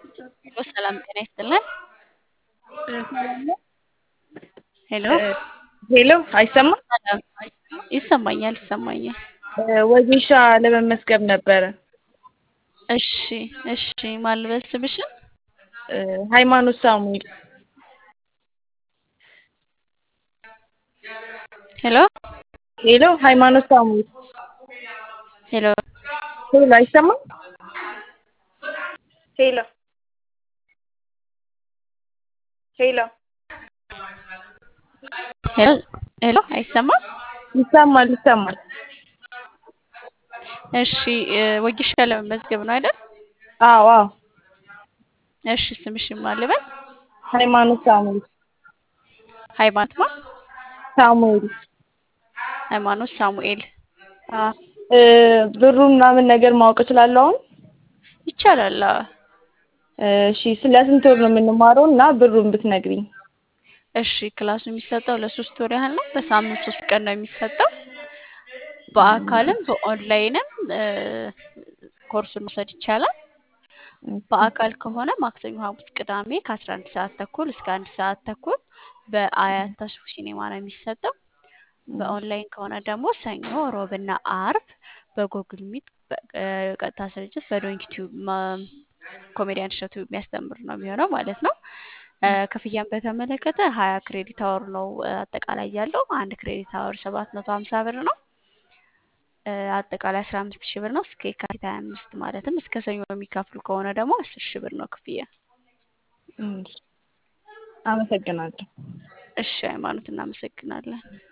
ሄሎ ሰላም ጤና ይስጥልን። ሄሎ ሄሎ አይሰማም? ሰላም ይሰማኛል ይሰማኛል። ወጌሻ ለመመስገብ ነበረ። እሺ እሺ ማን ልበል ስምሽን? ሃይማኖት ሳሙኤል ሄሎ ሄሎ ሃይማኖት ሳሙኤል ሄሎ ሄሎ አይሰማም? ሄሎ ሄሎ ሄሎ ሄሎ አይሰማም? ይሰማል ይሰማል። እሺ ወጌሻ ለመመዝገብ ነው አይደል? አዎ አዎ እሺ ስምሽን ማን ልበል? ሃይማኖት ሳሙኤል ሃይማኖት ማ ሳሙኤል ሃይማኖት ሳሙኤል ብሩ ምናምን ነገር ማወቅ እችላለሁ አሁን? ይቻላል። አዎ። እሺ ስለ ስንት ወር ነው የምንማረው እና ብሩን ብትነግሪኝ? እሺ ክላሱ የሚሰጠው ለሶስት ወር ያህል ነው። በሳምንት ሶስት ቀን ነው የሚሰጠው። በአካልም በኦንላይንም ኮርሱን መውሰድ ይቻላል። በአካል ከሆነ ማክሰኞ፣ ሐሙስ፣ ቅዳሜ ከአስራ አንድ ሰዓት ተኩል እስከ አንድ ሰዓት ተኩል በአያት ተስፉ ሲኔማ ነው የሚሰጠው። በኦንላይን ከሆነ ደግሞ ሰኞ፣ ሮብና አርብ በጎግል ሚት ቀጥታ ስርጭት በዶንኪ ቲዩብ ኮሜዲያን እሸቱ የሚያስተምር ነው የሚሆነው ማለት ነው። ክፍያን በተመለከተ ሀያ ክሬዲት አወር ነው አጠቃላይ ያለው። አንድ ክሬዲት አወር ሰባት መቶ ሀምሳ ብር ነው። አጠቃላይ አስራ አምስት ሺህ ብር ነው እስከ የካቲት ሀያ አምስት ማለትም እስከ ሰኞ የሚከፍሉ ከሆነ ደግሞ አስር ሺህ ብር ነው ክፍያ። አመሰግናለሁ። እሺ ሃይማኖት እናመሰግናለን።